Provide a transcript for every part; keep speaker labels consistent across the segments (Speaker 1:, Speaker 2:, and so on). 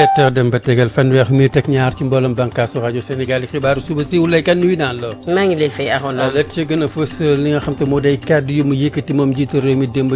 Speaker 1: 17 heures dem ba tegal fanweer mi teg ñaar ci mbooloom bànkaasu rajo Sénégal yi xibaaru suba si wulay kan nuyu naan la.
Speaker 2: maa ngi lay fay Arona.
Speaker 1: la ci gën a fës li nga xam te moo day kàddu yu mu yëkkati moom jiitu réew mi démb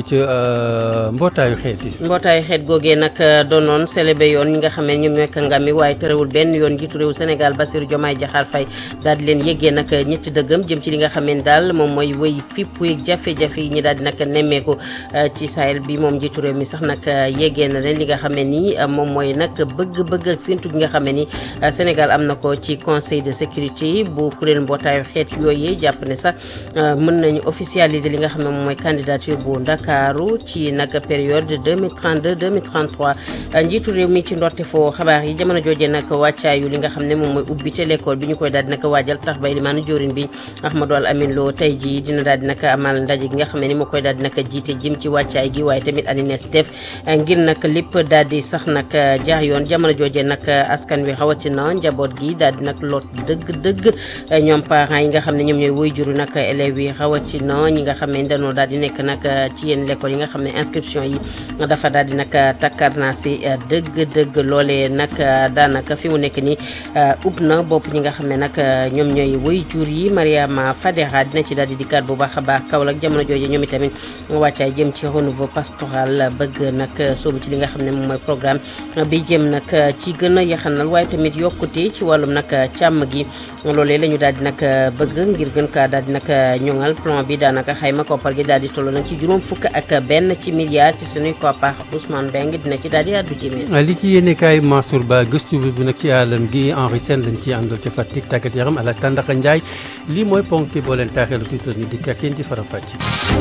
Speaker 1: ca mbootaayu xeet yi.
Speaker 2: mbootaayu xeet googee nag doonoon célébé yoon ñi nga xam ne ñoom ñooy kàngam yi waaye terewul benn yoon jiitu réew Sénégal Bassirou Diomaye Diakhar Faye daal di leen yëggee nag ñetti dëggam jëm ci li nga xam ne daal moom mooy wéy fipp yeeg jafe-jafe yi ñi daal di nag nemmeeku ci Sahel bi moom jiitu réew mi sax nag yëggee na leen li nga xam ne nii moom mooy nag bëgg-bëgg ak séntu gi nga xam ne ni Sénégal am na ko ci conseil de sécurité bu kuréel mbootaayu xeet yooyu jàpp ne sax mën nañu officialiser li nga xam ne moom mooy candidature bu Ndakaaru ci nag période 2032 2033 njiitu réew mi ci ndorte foo xabaar yi jamono jooje nag wàccaayu li nga xam ne moom mooy ubbite l'école bi ñu koy daal di nag waajal tax bay limaanu jóorin bi Ahmadou Al Amin Lo tey ji dina daal di nag amal ndaje gi nga xam ne ni moo koy daal di nag jiite jëm ci wàccaay gi waaye tamit anines def ngir nag lépp daal di sax nag jaar yoon jamono jooje nag askan wi rawatina njaboot gi daal di nag lot dëgg-dëgg ñoom parents yi nga xam ne ñoom ñooy woy juru nag élèves yi rawatina ñi nga xam ne dañoo daal di nekk nag ci yenn l'école yi nga xam ne inscription yi dafa daal di nag takkar naa si dëgg-dëgg loolee nag daanaka fi mu nekk nii ub na bopp ñi nga xam ne nag ñoom ñooy woy jur yi Mariama Fadera dina ci daal di dikkaat bu baax a baax Kaolack jamono jooje ñoom itamit wàccaay jëm ci renouveau pastoral bëgg nag soobu ci li nga xam ne moom mooy programme bi jëm nag ci gën a yaxanal waaye tamit yokkute ci wàllum nag càmm gi loolee la ñu daal di nag bëgg ngir gën kaa daal di nag ñoŋal plan bi daanaka xayma koppar gi daal di toll nag ci juróom fukk ak benn ci milliard ci suñuy koppar Ousmane Mbengue dina ci daal di àddu ci mi
Speaker 1: li ci yéene kaay Mansour Ba gëstu bi nag ci àllam gi Henri Sène lañ ci àndal ca Fatick tàggat yaram ala Tandaka Ndiaye lii mooy ponk boo leen taaxeelu tuuti ñu dikk ak yéen ci faram fàcc.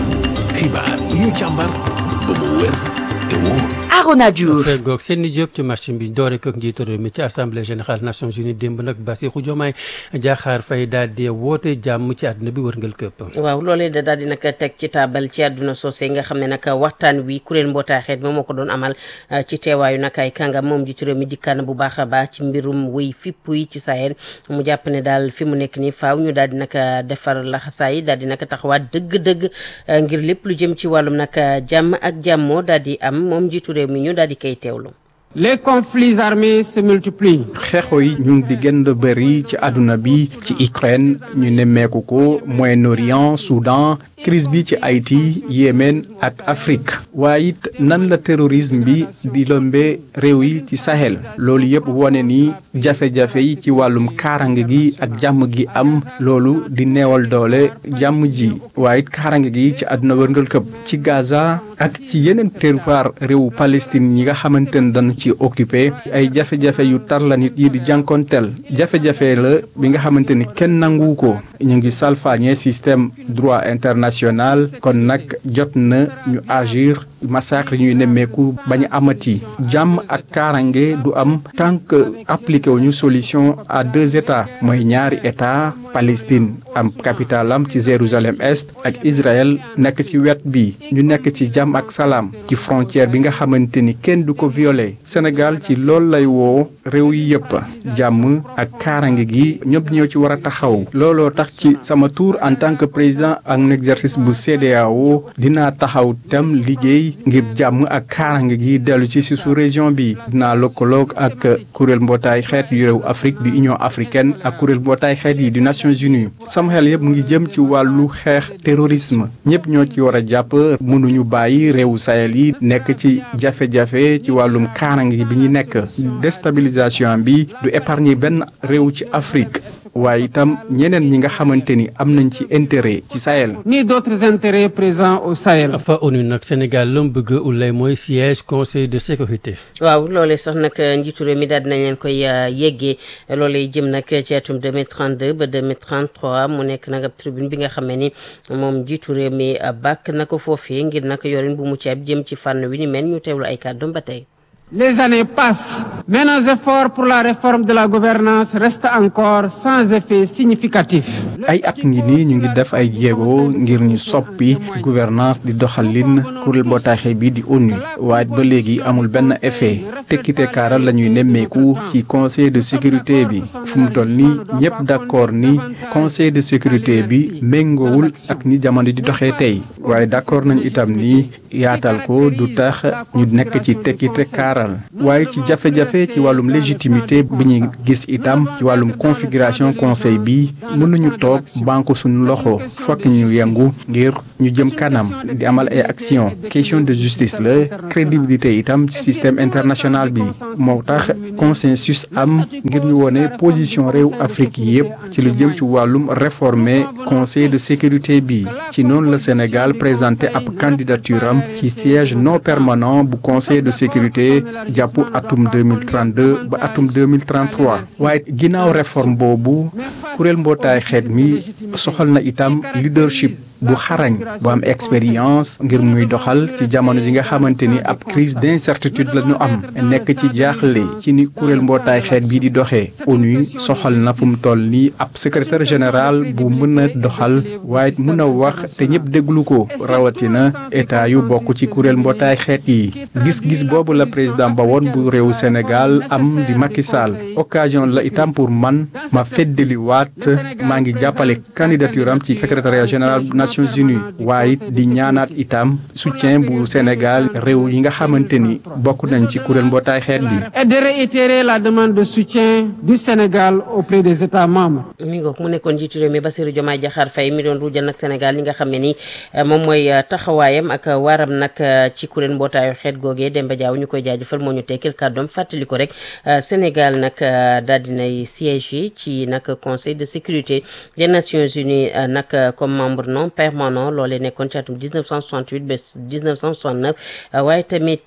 Speaker 3: xibaar yi ñu càmbar ba mu wér te wóor.
Speaker 4: Arona Diouf
Speaker 1: goog Seyni Diop ci marché bi doore ko njiitu réew mi ci assemblée générale Nations Unies démb nag Bassirou Diomaye Diakhar Faye daal di woote jàmm ci àdduna bi wërngal këpp
Speaker 2: waaw loolee da daal di nag teg ci taabal ci àdduna soosé nga xam ne nag waxtaan wi kuréel mbootaay xeet moom moo ko doon amal ci teewaayu nag ay kàngam moom njiitu réew mi dikkaan bu baax a baax ci mbirum wuy fipp yi ci Sahel mu jàpp ne daal fi mu nekk nii faaw ñu daal di nag defar laxasaay daal di nag taxawaat dëgg-dëgg ngir lépp lu jëm ci wàllum nag jàmm ak jàmmoo daal di am moom njiitu réew mi ñu daal di koy teewlu.
Speaker 5: les conflits armés se multiplient.
Speaker 6: xeexoo yi ñu ngi di gën a bëri ci àdduna bi ci Ukraine ñu nemmeeku ko Moyen-Orient Soudan crise bi ci Haïti Yémen ak Afrique waaye it nan la terrorisme bi di lëmbee réew yi ci Sahel loolu yëpp wone ni jafe-jafe yi ci wàllum kaarange gi ak jàmm gi am loolu di neewal doole jàmm ji waaye it kaarange gi ci àdduna wërngal këpp ci Gaza ak ci yeneen territoire réewu Palestine yi nga xamante ne dañu ci occupé ay jafe-jafe yu tar la nit yi di jànkonteel jafe-jafe la bi nga xamante ni kenn nangu ko ñu ngi salfaañe système droit international kon nag jot na ñu agir massacre ñuy nemmeeku bañ a amati jàmm ak kaarange du am tant que appliqué wu ñu solution à deux états mooy ñaari état Palestine am capitale am ci Jérusalem est ak Israël nekk ci wet bi ñu nekk ci jàmm ak salaam ci frontière bi nga xamante ni kenn du ko violé Sénégal ci loolu lay woo réew yi yëpp jàmm ak kaarange gi ñëpp ñoo ci war a taxaw looloo tax ci sama tour en tant que président en exercice bu CEDEAO dinaa taxaw tam liggéey ngir jàmm ak kaarange gi dellu ci si sous région bi dinaa lëkkaloog ak kuréel mbootaay xeet yu réew Afrique du Union africaine ak kuréel mbootaay xeet yi du Nations Unies sama xel yëpp mu ngi jëm ci wàllu xeex terrorisme ñëpp ñoo ci war a jàpp mënuñu bàyyi réewu Sahel yi nekk ci jafe-jafe ci wàllum kaarange bi ñu nekk déstabilisation bi du épargner benn réew ci Afrique waaye itam ñeneen ñi nga xamante ni am nañ ci intérêt ci Sahel.
Speaker 5: ni d'autres intérêts présents au Sahel.
Speaker 1: fa ONU nag Sénégal lam bëgg ulay mooy siège conseil de sécurité.
Speaker 2: waaw loolee sax nag njiitu réew mi daal dinañ leen koy yeggee loolee jëm nag ci atum 2032 ba 2033 mu nekk nag ab tribune bi nga xam ne ni moom njiitu réew mi bàkk na ko foofee ngir nag yorin bu mucc ayib jëm ci fànn wi ni mel ñu teewlu ay kàddoom ba tey.
Speaker 5: Les années passent, mais nos efforts pour la réforme de la gouvernance restent encore sans effet significatif.
Speaker 6: ay at ngi nii ñu ngi def ay jéego ngir ñu soppi gouvernance di doxalin kuréel mbootaay bi di ONU waaye ba léegi amul benn effet tekkite kaaral la ñuy nemmeeku ci conseil de sécurité bi fu mu toll nii ñëpp d'accord ni conseil de sécurité bi méngoowul ak ni jamono di doxee tey waaye d'accord nañu itam ni yaatal ko du tax ñu nekk ci tekkite kaaral gaaral waaye ci jafe-jafe ci wàllum légitimité bi ñuy gis itam ci wàllum configuration conseil bi mënuñu toog banque suñu loxo fokk ñu yëngu ngir ñu jëm kanam di amal ay action question de justice la crédibilité itam ci système international bi moo tax consensus am ngir ñu wone position réew Afrique yépp ci lu jëm ci wàllum réformer conseil de sécurité bi ci noonu la Sénégal présenté ab candidature am ci siège non permanent bu conseil de sécurité jàpp atum 2032 ba atum 2033 waaye ginnaaw réforme boobu kuréel mbootaay xeet mi soxal na itam leadership bu xarañ bu am expérience ngir muy doxal ci jamono ji nga xamante ni ab crise d'incertitude la ñu am nekk ci jaaxle ci ni kuréel mbootaay xeet bii di doxee ONU soxal na fu mu toll nii ab secrétaire général bu mën a doxal waaye mën a wax te ñëpp déglu ko rawatina état yu bokk ci kuréel mbootaay xeet yi gis-gis boobu la président ba woon bu réewu Sénégal am di Macky Sall occasion la itam pour man ma feddaliwaat maa ngi jàppale candidature am ci secrétariat général Nations Unies waaye di ñaanaat itam soutien bu Sénégal réew yi nga xamante ni bokk nañ ci kuréel mbootaay xeet bi.
Speaker 5: et de réitérer la demande de soutien du Sénégal auprès des États membres.
Speaker 2: mi ngoog mu nekkoon njiitu réew mi Bassirou Diomaye Diakhar Faye mi doon ruujal nag Sénégal li nga xam ne ni moom mooy taxawaayam ak waaram nag ci kuréel mbootaayu xeet googee Demba Diaw ñu koy jaajëfal moo ñu tekkil kàddoom fàttali ko rek Sénégal nag daal dinay siège ci nag conseil de sécurité des Nations Unies nag comme membre non permanent loolee nekkoon ci atum 1968 ba 1969 waaye tamit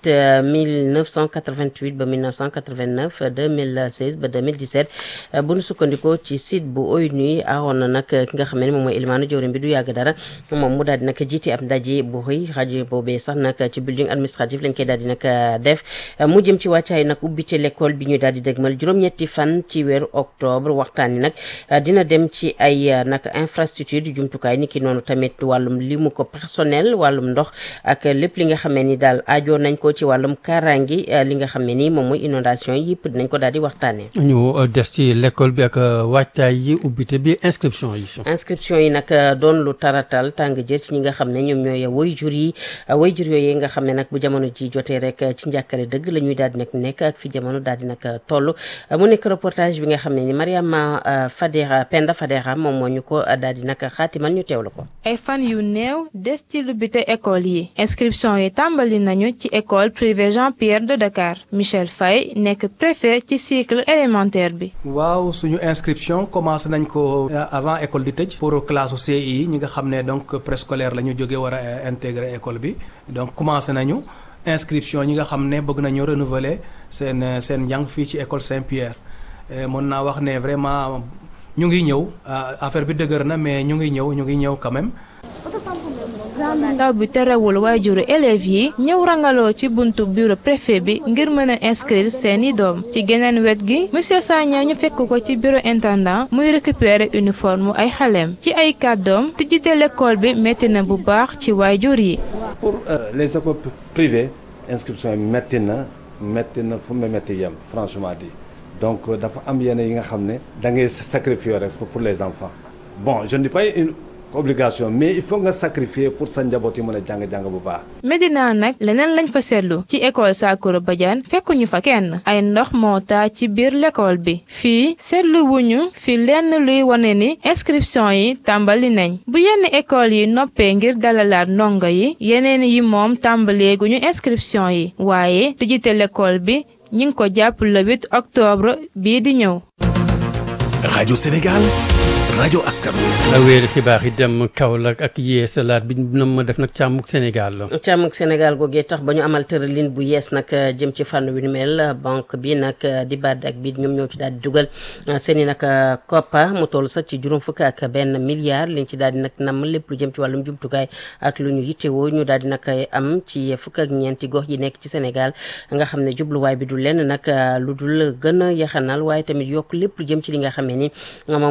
Speaker 2: 1988 ba 1989 2016 ba 2017 bu nu sukkandikoo ci site bu ONU awoon na nag ki nga xam ne moom mooy Elimane jawriñ bi du yàgg dara moom mu daal di nag jiite ab ndaje bu rëy rajo boobee sax nag ci building administratif lañ koy daal di nag def mu jëm ci wàccaay nag ubbite l'école bi ñu daal di dëgmal juróom-ñetti fan ci weeru octobre waxtaan yi nag dina dem ci ay nag infrastructure di jumtukaay ni ki noonu tamit wàllum limu ko personnel wàllum ndox ak lépp li nga xam ne ni daal ajoo nañ ko ci wàllum kaaraangi li nga xam ne ni moom mooy inondation yi yëpp dinañ ko daal di waxtaanee.
Speaker 1: ñu des ci l'école bi ak waajtaay yi ubbite bi inscription yi.
Speaker 2: inscription yi nag doon lu taratal tàng jër ci ñi nga xam ne ñoom ñooy waajur yi waajur yooyu nga xam ne nag bu jamono ji jotee rek ci njàkkare dëgg la ñuy daal di nag nekk ak fi jamono daal di nag toll mu nekk reportage bi nga xam ne ni Mariama Fadera Penda Fadera moom moo ñu ko daal di nag xaatimal ñu teewlu ko.
Speaker 4: ay fan yu néew des ci lubbite école yi inscription yi tàmbali nañu ci école privée Jean Pierre de Dakar Michel Faye nekk préfet ci cycle élémentaire bi.
Speaker 7: waaw suñu inscription commencé nañ ko avant école di tëj pour classe CI ñi nga xam ne donc préscolaire la ñu jóge war a intégrer école bi donc commencé nañu inscription ñi nga xam ne bëgg nañu renouveler seen seen njàng fii ci école Saint-Pierre mën naa wax ne vraiment ñu ngi ñëw affaire bi dëgër na mais ñu ngi ñëw ñu ngi ñëw quand même.
Speaker 4: taw bi terewul waajuru élèves yi ñëw rangaloo ci buntu bureau préfet bi ngir mën a inscrire seeni doom ci geneen wet gi monsieur Sagna ñu fekk ko ci bureau intendant muy récupérer uniforme ay xaleem ci ay kàddoom tijjite l'école bi métti na bu baax ci waajur yi.
Speaker 8: pour les écoles privées inscription yi métti na métti na fu mu métti yem franchement dit donc dafa am yenn yi nga xam ne da ngay sacrifier rek pour les enfants bon je ne dis pas une obligation mais il faut nga sacrifier pour sa njaboot yi mën a jàng-jàng bu baax.
Speaker 4: Medina nag leneen lañ fa seetlu ci école Sakura Badiane fekkuñu fa kenn ay ndox moo taa ci biir l'école bi fii seetlu wuñu fi lenn luy wane ni inscription yi tàmbali nañ bu yenn école yi noppee ngir dalalaat ndongo yi yeneen yi moom tàmbaleeguñu inscription yi waaye tijjite l'école bi ñi ngi ko jàpp le 8 octobre bii di ñëw.
Speaker 3: rajo Sénégal rajo askan wi.
Speaker 1: wéeri xibaar yi dem Kaolack ak yeesalaat bi na ma def nag càmmuk Sénégal la.
Speaker 2: càmmuk Sénégal googee tax ba ñu amal tëralin bu yees nag jëm ci fànn wi nu mel banque bi nag di BAD ak bi ñoom ñoo ci daal di dugal seen i nag koppa mu toll sax ci juróom fukk ak benn milliard liñ ci daal di nag nam lépp lu jëm ci wàllum jumtukaay ak lu ñu yittewoo ñu daal di nag am ci fukk ak ñeenti gox yi nekk ci Sénégal nga xam ne jubluwaay bi du lenn nag lu dul gën a yaxanal waaye tamit yokk lépp lu jëm ci li nga xam ne ni moom mooy wàllum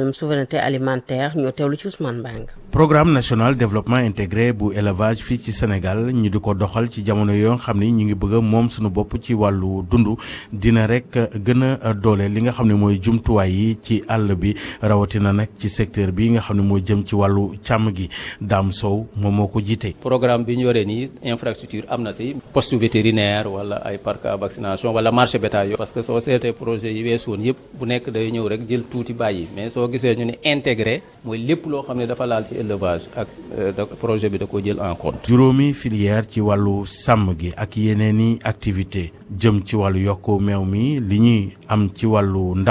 Speaker 2: wàllum souveraineté alimentaire ñoo teewlu ci Ousmane Bang.
Speaker 9: programme national développement intégré bu élevage fii ci Sénégal ñu di ko doxal ci jamono yoo xam ni ñu ngi bëgg a moom suñu bopp ci wàllu dund dina rek gën a doole li nga xam ne mooy jumtuwaay yi ci àll bi rawatina nag ci secteur bi nga xam ne mooy jëm ci wàllu càmm gi Dame Sow moom moo ko jiite.
Speaker 10: programme bi ñu yoree nii infrastructure am na si poste vétérinaire wala ay parc à vaccination wala marché bétail parce que soo seetee projet yi weesu woon yëpp bu nekk day ñëw rek jël tuuti bàyyi mais soo gisee ñu ne intégré mooy lépp loo xam ne dafa laal ci élevage ak projet bi da ko jël en compte.
Speaker 9: juróomi filière ci wàllu sàmm gi ak yeneen i activité jëm ci wàllu yokku meew mi li ñuy am ci wàllu